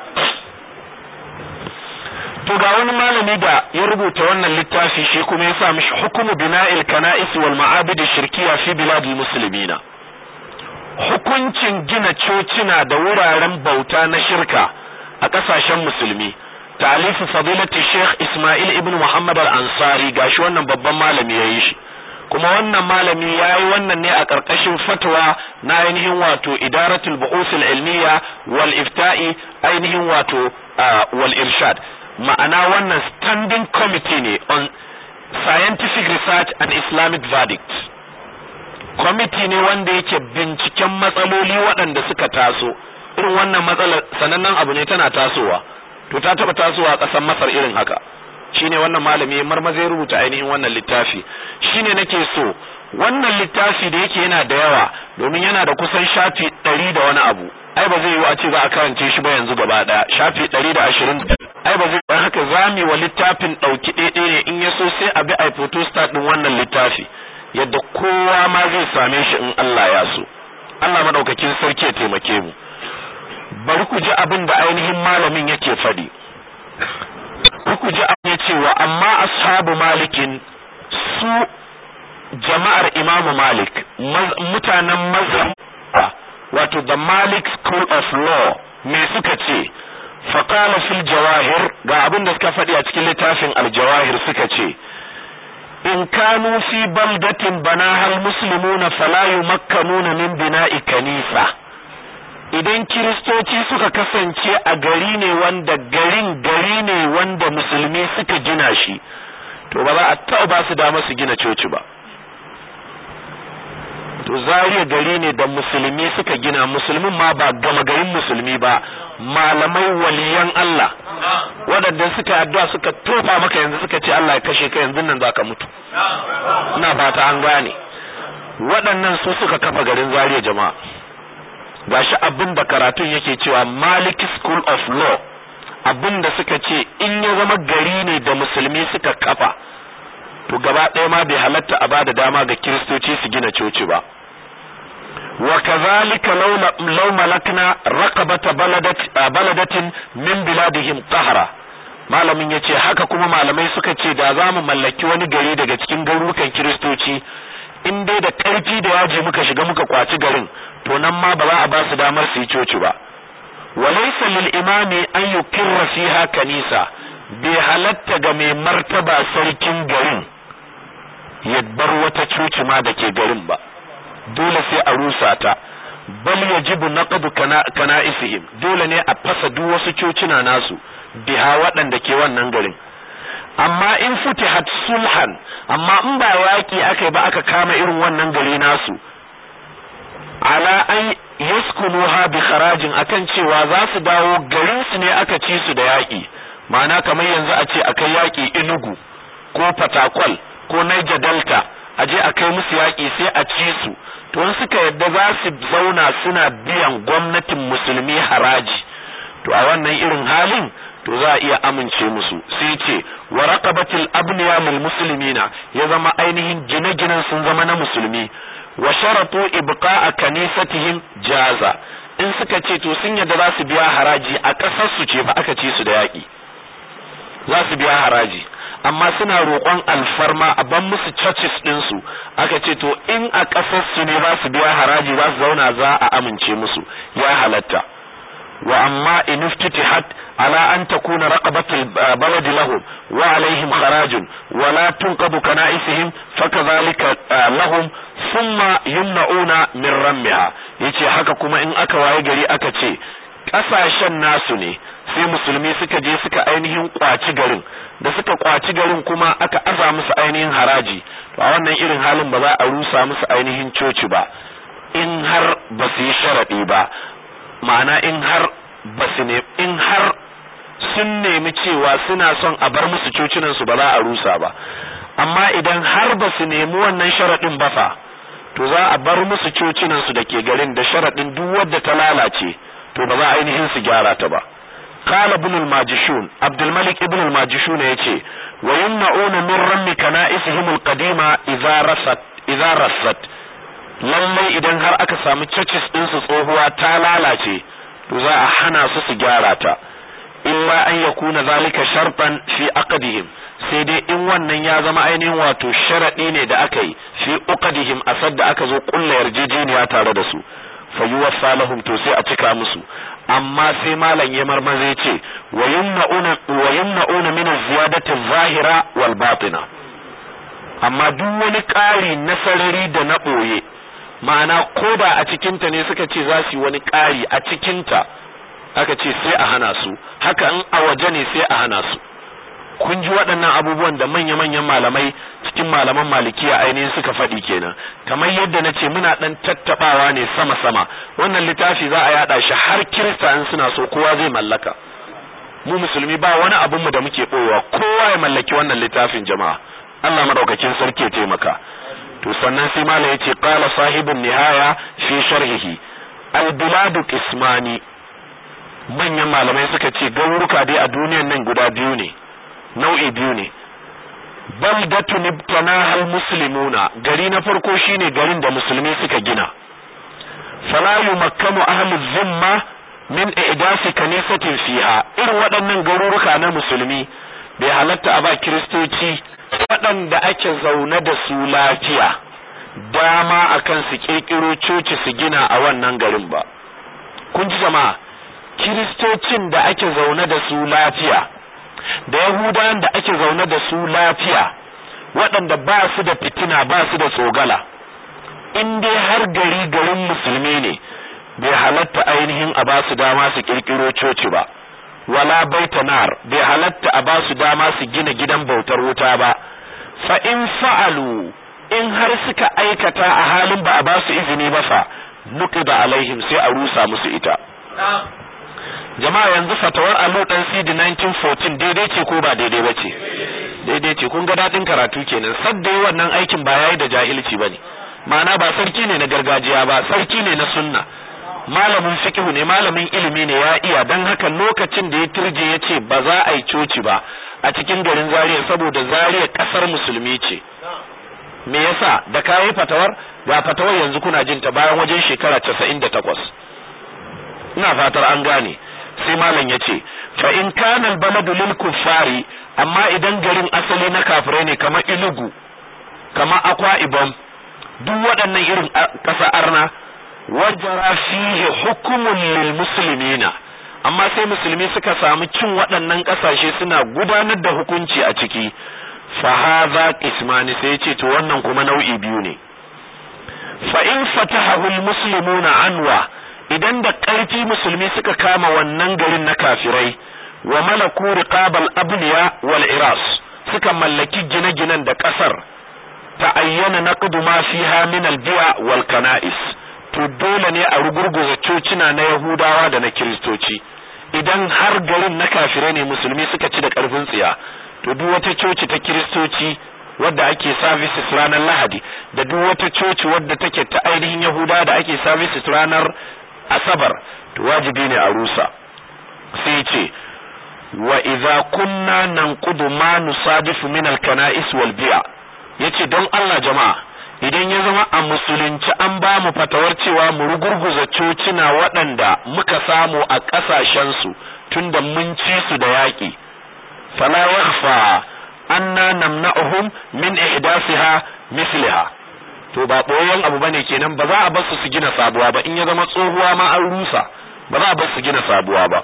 S1: to ga wani malami da ya rubuta wannan littafi shi kuma ya sa mishi hukumu bina'il kana'is wal ma'abid shirkiya fi biladil muslimina hukuncin gina cocina da wuraren bauta na shirka a kasashen musulmi talifu fadilati sheikh ismail ibn muhammad al-ansari gashi wannan babban malami yayi shi kuma wannan malami yayi wannan ne a karkashin fatwa na ainihin wato idaratul bu'uth al-ilmiya wal ifta'i ainihin wato wal irshad ma'ana wannan standing committee ne on scientific research and islamic verdict committee ne wanda yake binciken matsaloli waɗanda suka taso irin wannan matsalar sanannen abu ne tana tasowa to ta taba tasowa a ƙasar masar irin haka shine wannan malami marmaza ya rubuta ainihin wannan littafi shine nake so wannan littafi da yake yana da yawa domin yana da kusan shafi ɗari da wani abu ai ba zai yi a ce za a karance shi ba yanzu gaba ɗaya shafi ɗari da ashirin ai ba zai dan haka zami wa littafin ɗauki ɗaiɗai ne in ya so sai a bi a photostat ɗin wannan littafi yadda kowa ma zai same shi in Allah ya so Allah madaukakin sarki ya taimake mu bari ku ji abin da ainihin malamin yake faɗi ku ji abin ya cewa amma ashabu malikin su jama'ar imamu malik mutanen mazhab wato the malik school of law me suka ce faqala fil jawahir ga abin da suka faɗi a cikin littafin aljawahir suka ce in kanu fi baldatin banaha almuslimuna fala yumakkanuna min bina'i kanisa idan kiristoci suka kasance a gari ne wanda garin gari ne wanda musulmi suka gina shi to ba za a taɓa ba su dama su gina coci ba to zariya gari ne da musulmi suka gina musulmin ma ba gama garin musulmi ba malamai waliyan Allah waɗanda suka addu'a suka tofa maka yanzu suka ce Allah ya kashe ka yanzu nan zaka mutu ina fata an gane waɗannan su suka kafa garin zariya jama'a gashi abin da karatun yake cewa Malik School of Law abin da suka ce in ya zama gari ne da musulmi suka kafa to gaba ɗaya ma bai halatta a bada dama ga kiristoci su gina coci ba wa kazalika law malakna raqabata baladatin min biladihim qahra malamin yace haka kuma malamai suka ce da za mu mallaki wani gari daga cikin garurukan kiristoci in dai da ƙarfi da yaji muka shiga muka kwaci garin to nan ma ba za a ba su damar su yi coci ba walaysa lil imami an yukirra fiha kanisa bai halatta ga mai martaba sarkin garin ya bar wata coci ma da ke garin ba dole sai a rusa ta bal yajibu naqdu kana'isihim dole ne a fasa duk wasu cocina nasu biha waɗanda ke wannan garin amma in futihat sulhan amma in ba yaki aka ba aka kama irin wannan gari nasu ala an yaskunuha bi kharajin akan cewa za su dawo garin su ne aka ci su da yaki ma'ana kamar yanzu a ce akai yaki inugu ko fatakwal ko Niger Delta a je a kai musu yaƙi sai a ci su to in suka yadda za su zauna suna biyan gwamnatin musulmi haraji to a wannan irin halin to za a iya amince musu sai ce wa raqabatil abniya lil muslimina ya zama ainihin gine-ginen sun zama na musulmi wa sharatu ibqa'a kanisatihim jaza in suka ce to sun yadda za su biya haraji a ƙasar su ce fa aka ci su da yaƙi za su biya haraji amma suna roƙon alfarma a ban musu churches ɗinsu aka ce to in a ƙasar su ne za su biya haraji za su zauna za a amince musu ya halatta wa amma in iftitihat ala an takuna raqabatul balad lahum wa alaihim kharajun wa la tunqadu kana'isihim fakadhalika lahum thumma yumna'una min rammiha yace haka kuma in aka waye gari aka ce kasashen nasu ne sai musulmi suka je suka ainihin kwaci garin da suka kwaci garin kuma aka aza musu ainihin haraji to a wannan irin halin ba za a rusa musu ainihin coci ba in har ba su yi sharadi ba ma'ana in har ba su ne in har sun nemi cewa suna son a bar musu cocinan su ba za a rusa ba amma idan har ba su nemi wannan sharadin ba fa to za a bar musu cocinan su dake garin da sharadin duk wadda ta lalace to ba za a ainihin su gyara ta ba قال ابن الماجشون عبد الملك ابن الماجشون yace ويمنعون من رم كنائسهم القديمة إذا رست إذا رست lallai idan har aka samu churches din su tsohuwa ta lalace to za a hana su su gyara ta illa an yakuna zalika shartan fi aqdihim sai dai in wannan ya zama ainihin wato sharadi ne da aka yi fi uqdihim asad da aka zo kulla yarjejeniya tare da su fa yuwaffa lahum to sai a cika musu amma sai malam ya marmaze ya ce wa yumna'una min ziyadati zahira wal batina amma duk wani ƙari na sarari da na ɓoye ma'ana ko da a cikinta ne suka ce za su yi wani ƙari a cikinta aka ce sai a hana su haka in a waje ne sai a hana su kun ji waɗannan abubuwan da manya-manyan malamai cikin malaman malikiya ainihin suka faɗi kenan kamar yadda na ce muna ɗan tattaɓawa ne sama-sama wannan littafi za a yaɗa shi har kirista in suna so kowa zai mallaka mu musulmi ba wani abin mu da muke ɓoyewa kowa ya mallaki wannan littafin jama'a Allah madaukakin sarki ya taimaka to sannan sai malam yace qala sahibun nihaya fi sharhihi al biladu qismani manyan malamai suka ce garuruka dai a duniyan nan guda biyu ne nau'i biyu ne baldatun ibtanaha almuslimuna gari na farko shine garin da musulmi suka gina fala yumakkanu ahlu zimma min i'dasi kanisatin fiha irin waɗannan garuruka na musulmi bai halatta a ba kiristoci waɗanda ake zaune da su lafiya dama akan su kirkiro coci su gina a wannan garin ba kun ji jama'a kiristocin da ake zaune da su lafiya da yahudawan da ake zaune da su lafiya waɗanda ba su da fitina ba su da tsogala in dai har gari garin musulmi ne bai halatta ainihin a ba su dama su kirkiro coci ba wala baita nar bai halatta a ba su dama su gina gidan bautar wuta ba fa in fa'alu in har suka aikata a halin ba a ba su izini ba fa nuqida alaihim sai a rusa musu ita jama'a yanzu fatawar allo dan CD 1914 daidai ce ko ba daidai ba ce daidai ce kun ga dadin karatu kenan sadda wannan aikin ba yayi da jahilci bane ma'ana ba sarki ne na gargajiya ba sarki ne na sunna malamin fiqhu ne malamin ilimi ne ya iya dan haka lokacin da ya turje ya ce ba za a yi coci ba a cikin garin Zaria saboda Zaria kasar musulmi ce me yasa da kayi fatawar ga fatawar yanzu kuna jin ta bayan wajen shekara 98 ina fatar an gane sai malam ya ce fa in kana albaladu lil kuffari amma idan garin asali na kafirai ne kamar ilugu kamar akwa ibom duk waɗannan irin ƙasa arna wajara fihi hukumun lil muslimina amma sai musulmi suka samu cin waɗannan ƙasashe suna gudanar da hukunci a ciki fa hadha qismani sai ce to wannan kuma nau'i biyu ne fa in fatahahu al muslimuna anwa idan da ƙarfi musulmi suka kama wannan garin na kafirai wa malaku riqabal abniya wal iras suka mallaki gine-ginen da ƙasar ta ayyana naqdu ma fiha min al bi'a wal kana'is to dole ne a rugurguza cocina na yahudawa da na kiristoci idan har garin na kafirai ne musulmi suka ci da ƙarfin tsiya to duk wata coci ta kiristoci wadda ake services ranar lahadi da duk wata coci wadda take ta ainihin yahudawa da ake services ranar asabar to wajibi ne a rusa sai ce wa idza kunna nanqudu ma nusadifu min al-kana'is wal bi'a yace don Allah jama'a idan ya zama a musulunci an ba mu fatawar cewa mu rugurguza cocina waɗanda muka samu a ƙasashensu tunda mun ci su da yaƙi fala yakhfa anna namna'uhum min ihdasiha misliha to ba boyen abu bane kenan ba za a bar su su gina sabuwa ba in ya zama tsohuwa ma an rusa ba za a bar su gina sabuwa ba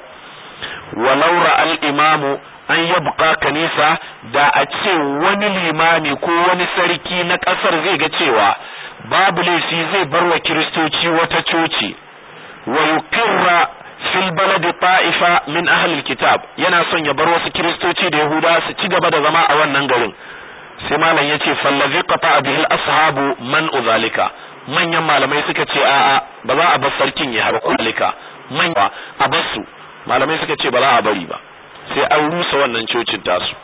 S1: walau ra'al imamu an yabqa kanisa da a ce wani limami ko wani sarki na kasar zai ga cewa babu laifi zai bar wa kiristoci wata coci wa yukirra fil baladi ta'ifa min ahlil kitab yana son ya bar wasu kiristoci da yahuda su ci gaba da zama a wannan garin sai malam yace fallazi qata bihi ashabu man uzalika manyan malamai suka ce a'a ba za a bar sarkin ya haɓa kulika manya a bar su malamai suka ce ba za a bari ba sai an rusa wannan cocin tasu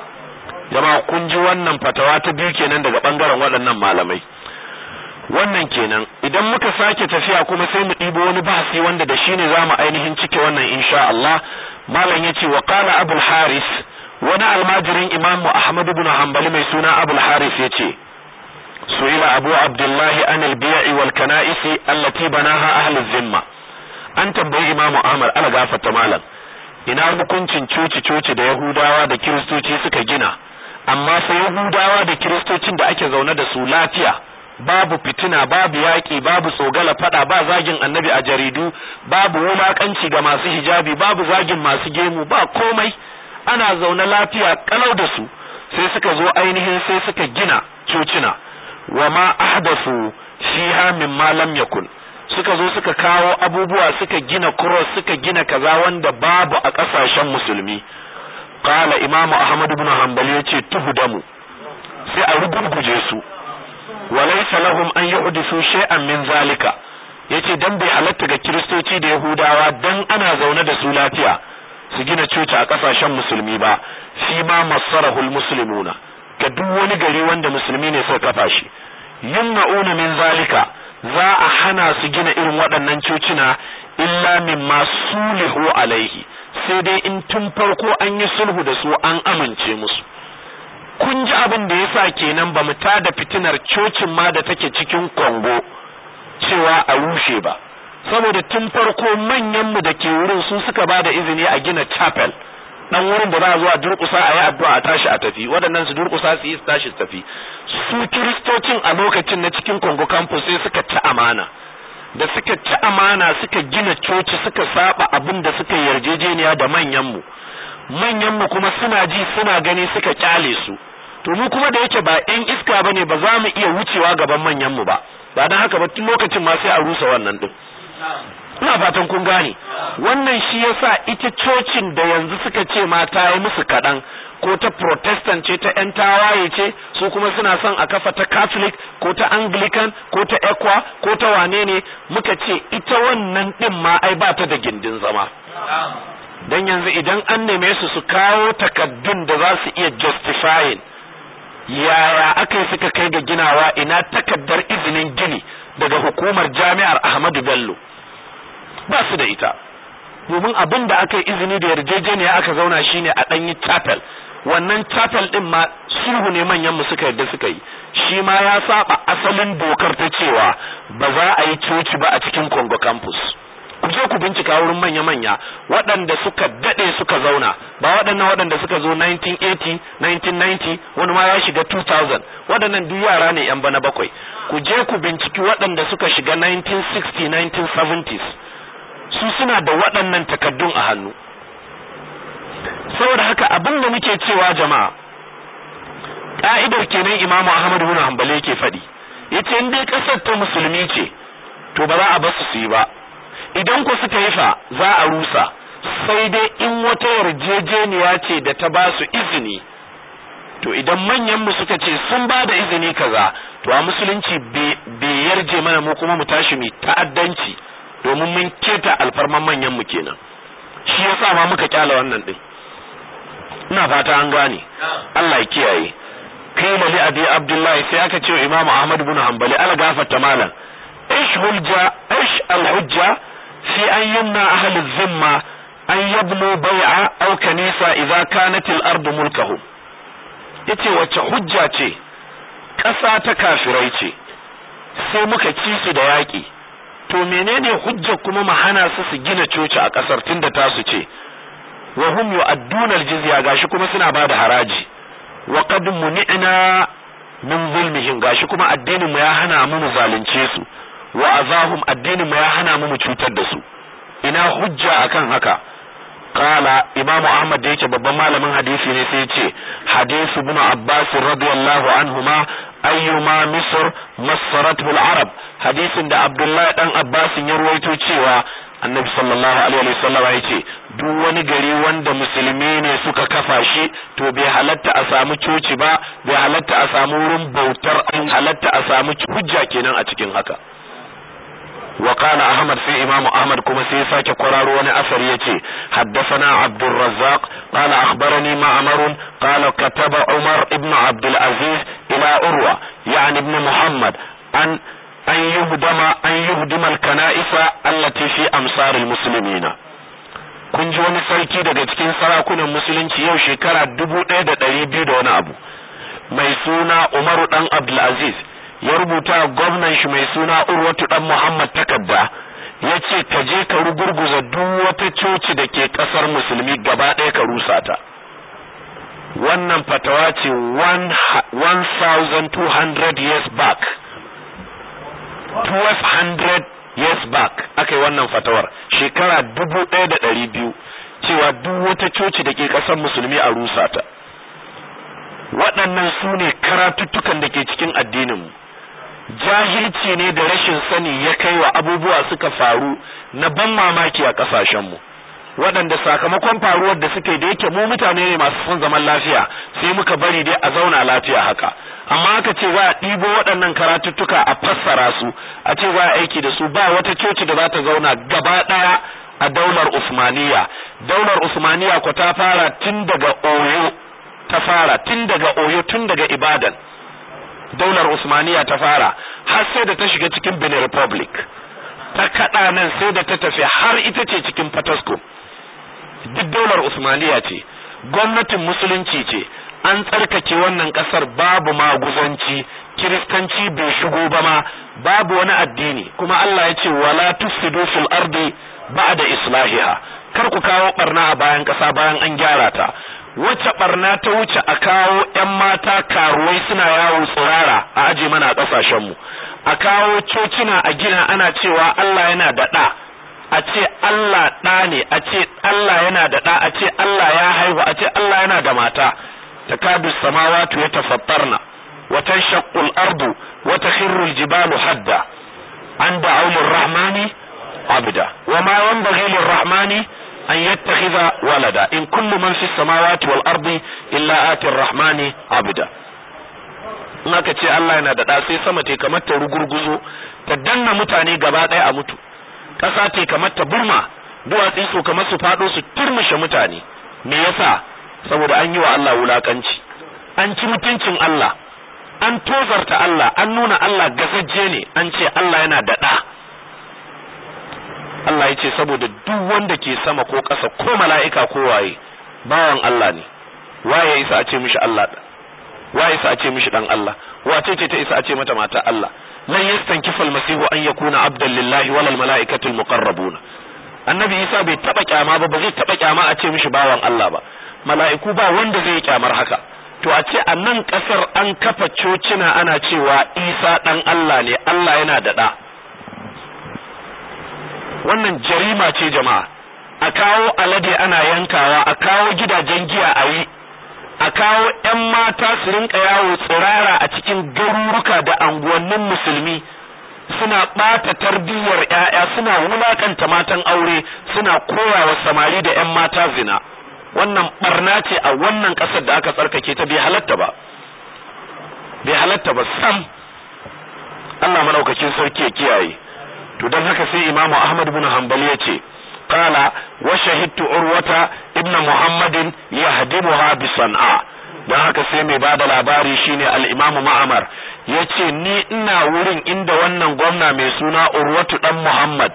S1: jama'a kun ji wannan fatawa ta biyu kenan daga bangaren waɗannan malamai wannan kenan idan muka sake tafiya kuma sai mu ɗibo wani bahasi wanda da shine za mu ainihin cike wannan insha Allah malam yace wa qala abul haris wani almajirin imamu ahmad ibn hanbali mai suna abul haris yace su'ila abu abdullahi an al-bi'i wal kana'isi allati banaha ahli zimma an tambayi imamu ahmad ala gafarta malam ina hukuncin coci coci da yahudawa da kiristoci suka gina amma sai yahudawa da kiristocin da ake zaune da su lafiya babu fitina babu yaƙi babu tsogala fada ba zagin annabi a jaridu babu wulakanci ga masu hijabi babu zagin masu gemu ba komai ana zaune lafiya kalau da su sai suka zo ainihin sai suka gina cocina wa ma ahdathu fiha mimma lam yakun suka zo suka kawo abubuwa suka gina cross suka gina kaza wanda babu a kasashen musulmi qala imamu ahmad ibn hanbal yace tuhdamu sai a rugurguje su walaysa lahum an yuhdithu shay'an min zalika yace dan bai halatta ga kiristoci da yahudawa dan ana zaune da su lafiya su gina coci a kasashen musulmi ba fi ma masarahul muslimuna ga duk wani gari wanda musulmi ne suka kafa shi yumna'una min zalika za a hana su gina irin waɗannan cocina illa mimma sulihu alaihi sai dai in tun farko an yi sulhu da su an amince musu kun ji abin da yasa kenan ba mu tada fitinar cocin ma da take cikin Kongo cewa a rushe ba saboda tun farko manyan mu da ke wurin su suka ba da izini a gina chapel dan wurin da za a zo a durƙusa a yi addu'a a tashi a tafi waɗannan su durƙusa su yi su tashi su tafi su kiristocin a lokacin na cikin Congo campus sai suka ci amana da suka ci amana suka gina coci suka saba abin da suka yarjejeniya da manyan mu manyan mu kuma suna ji suna gani suka kyale su to mu kuma da yake ba ɗan iska bane ba za mu iya wucewa gaban manyan mu ba ba dan haka ba tun lokacin ma sai a rusa wannan din ina fatan kun gane wannan shi yasa ita cocin da yanzu suka ce ma ta yi musu kaɗan ko ta protestant ce ta yan tawaye ce su kuma suna son a kafa ta catholic ko ta anglican ko ta equa ko ta wane ne muka ce ita wannan din ma ai ba ta da gindin zama dan yanzu idan an neme su su kawo takaddun da za su iya justifying yaya aka yi suka kai ga ginawa ina takaddar izinin gini daga hukumar jami'ar ahmadu bello ba su da ita domin abin da aka yi izini da yarjejeniya aka zauna shine a ɗanyi chapel wannan chapel ɗin ma sulhu ne manyan mu suka yarda suka yi shi ma ya saba asalin dokar ta cewa ba za a yi coci ba a cikin Congo campus ku je ku bincika wurin manya-manya waɗanda suka daɗe suka zauna ba waɗannan waɗanda suka zo 1980 1990 wani ma ya shiga 2000 waɗannan duk yara ne yan bana bakwai ku je ku binciki waɗanda suka shiga 1960 1970s su suna da waɗannan takaddun a hannu saboda haka abin da muke cewa jama'a ka'idar kenan imamu ahmad bin hanbali yake faɗi yace in dai ƙasar ta musulmi ce to ba za a basu su yi ba idan ku suka yi fa za a rusa sai dai in wata yarjejeniya ce da ta ba su izini to idan manyan mu suka ce sun ba da izini kaza to a musulunci bai yarje mana mu kuma mu tashi mu ta'addanci domin mun keta alfarman manyan mu kenan shi yasa ma muka kyala wannan din ina fata an gane Allah ya kiyaye qila li abi abdullahi sai aka ce imam ahmad ibn hanbali ala gafarta malam ish hujja ish al hujja fi an yumna ahli zimma an yabnu bai'a aw kanisa idza kanat al-ardu mulkahum yace wacce hujja ce ƙasa ta kafirai ce sai muka ci su da yaƙi to menene hujja kuma mu hana su su gina coci a ƙasar tunda tasu ce wa hum yu'adduna al-jizya gashi kuma suna bada haraji wa qad muni'na min zulmihim gashi kuma addinin mu ya hana mu mu zalunce su wa azahum addinin mu ya hana mu mu cutar da su ina hujja akan haka qala imamu ahmad da yake babban malamin hadisi ne sai ce hadisi ibn abbas radiyallahu anhuma ayyuma misr masaratu al-arab hadisin da abdullahi dan abbas ya ruwaito cewa annabi sallallahu alaihi wasallam ya ce duk wani gari wanda musulmi ne suka kafa shi to bai halatta a samu coci ba bai halatta a samu wurin bautar an halatta a samu hujja kenan a cikin haka wa qala ahmad sai imamu ahmad kuma sai ya sake kwararo wani asari yace haddathana abdur razzaq qala akhbarani ma'mar qala kataba umar ibn abdul aziz ila urwa yani ibn muhammad an an yuhdama an yuhdima al-kana'isa allati fi amsar al-muslimina kun ji wani sarki daga cikin sarakunan musulunci yau shekara dubu ɗaya da ɗari biyu da wani abu mai suna umaru ɗan abdulaziz ya rubuta gwamnan shi mai suna urwatu ɗan muhammad takarda ya ce ka je ka rugurguza duk wata coci da ke ƙasar musulmi gaba ɗaya ka rusa ta wannan fatawa ce 1200 years back 1200 years back aka yi wannan fatawar shekara dubu ɗaya da ɗari biyu cewa duk wata coci da ke ƙasar musulmi a rusa ta waɗannan su ne karatuttukan da ke cikin addininmu jahilci ne da rashin sani ya kai wa abubuwa suka faru na ban mamaki a ƙasashenmu waɗanda sakamakon faruwar da suke da yake mu mutane ne masu son zaman lafiya sai muka bari dai a zauna lafiya haka amma aka ce za a ɗibo waɗannan karatuttuka a fassara su a ce za a aiki da su ba wata coci da za ta zauna gaba ɗaya a daular Usmaniya daular Usmaniya ko ta fara tun daga Oyo ta fara tun daga Oyo tun daga Ibadan daular Usmaniya ta fara har sai da ta shiga cikin Benin Republic ta kaɗa nan sai da ta tafi har ita ce cikin Fatasco duk daular Usmaniya ce gwamnatin musulunci ce an tsarkake wannan kasar babu maguzanci kiristanci bai shigo ba ma babu wani addini kuma Allah ya ce wala tufsidu fil ardi ba'da islahiha kar ku kawo barna a bayan kasa bayan an gyara ta wacce barna ta wuce a kawo ƴan mata karuwai suna yawo tsirara a aje mana a kasashen mu a kawo cocina a gina ana cewa Allah yana da ɗa a ce Allah ɗa ne a ce Allah yana da ɗa a ce Allah ya haihu a ce Allah yana da mata تكاد السماوات يتفطرن وتنشق الأرض وتخر الجبال حدا أن دعوا للرحمن عبدا وما ينبغي للرحمن أن يتخذ ولدا إن كل من في السماوات والأرض إلا آتي الرحمن عبدا in aka ce Allah yana da sai sama te kamar ta rugurguzo ta danna mutane gaba ɗaya a mutu ƙasa te kamar ta burma duwatsi su kamar su faɗo su turmushe mutane me yasa saboda an yi wa Allah wulakanci an ci mutuncin Allah an tozarta Allah an nuna Allah gasajje ne an ce Allah yana da ɗa Allah ya ce saboda duk wanda ke sama ko ƙasa ko mala'ika ko waye bawan Allah ne waye isa a ce mishi Allah waye isa a ce mishi dan Allah wace ce ta isa a ce mata mata Allah lan yastankifa almasihu an yakuna abdan lillahi wal mala'ikatu almuqarrabuna annabi isa bai taba kyama ba ba zai taba kyama a ce mishi bawan Allah ba mala'iku ba wanda zai kyamar haka to a ce a nan kasar an kafa cocina ana cewa isa dan Allah ne Allah yana da da wannan jarima ce jama'a a kawo alade ana yankawa a kawo gidajen giya a yi a kawo 'yan mata su rinka yawo tsirara a cikin garuruka da anguwannin musulmi suna ɓata tarbiyyar 'ya'ya suna wulakanta matan aure suna koyawa samari da 'yan mata zina wannan barna ce a wannan ƙasar da aka tsarkake ta bai halatta ba bai halatta ba sam Allah madaukakin sarki ya kiyaye to don haka sai imamu ahmad bin hanbali ya ce qala wa shahidtu urwata ibn muhammadin yahdimuha bi san'a don haka sai mai bada labari shine al-imamu ma'amar yace ni ina wurin inda wannan gwamna mai suna urwatu dan muhammad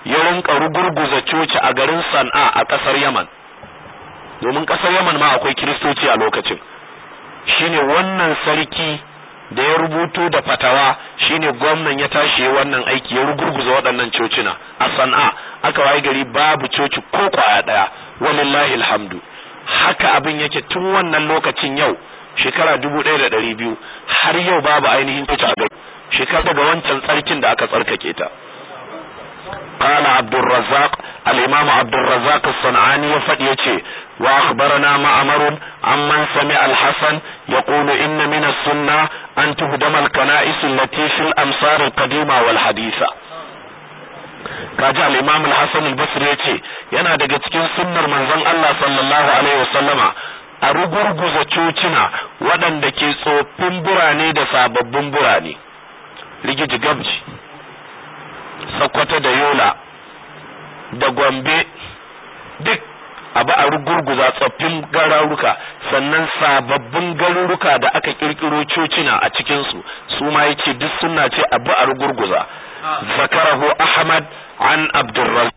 S1: ya rinka rugurguza coci a garin San'a a ƙasar Yaman domin ƙasar Yaman ma akwai kiristoci a lokacin shine wannan sarki da ya rubuto da fatawa shine gwamnan ya tashi wannan aiki ya rugurguza waɗannan cocina a San'a aka waye gari babu coci ko kwaya ɗaya walillahi alhamdu haka abin yake tun wannan lokacin yau shekara dubu ɗaya da ɗari biyu har yau babu ainihin coci a gari shekara daga wancan tsarkin da aka tsarkake ta قال عبد الرزاق الإمام عبد الرزاق الصنعاني يفدي وأخبرنا معمر عمن سمع الحسن يقول إن من السنة أن تهدم الكنائس التي في الأمصار القديمة والحديثة kaji al-Imam al-Hasan al-Basri yace yana daga cikin sunnar manzon Allah sallallahu alaihi wasallama a rugurguza cocina waɗanda ke tsoffin burane da sababbin burane rigiji gabji Sokoto da Yola da Gombe duk abu a rugurguza tsoffin garuruka sannan sababbin garuruka da aka kirkiro cocina a cikinsu su ma yace duk sunna ce abu a rugurguza zakarahu Ahmad an Abdurrazzaq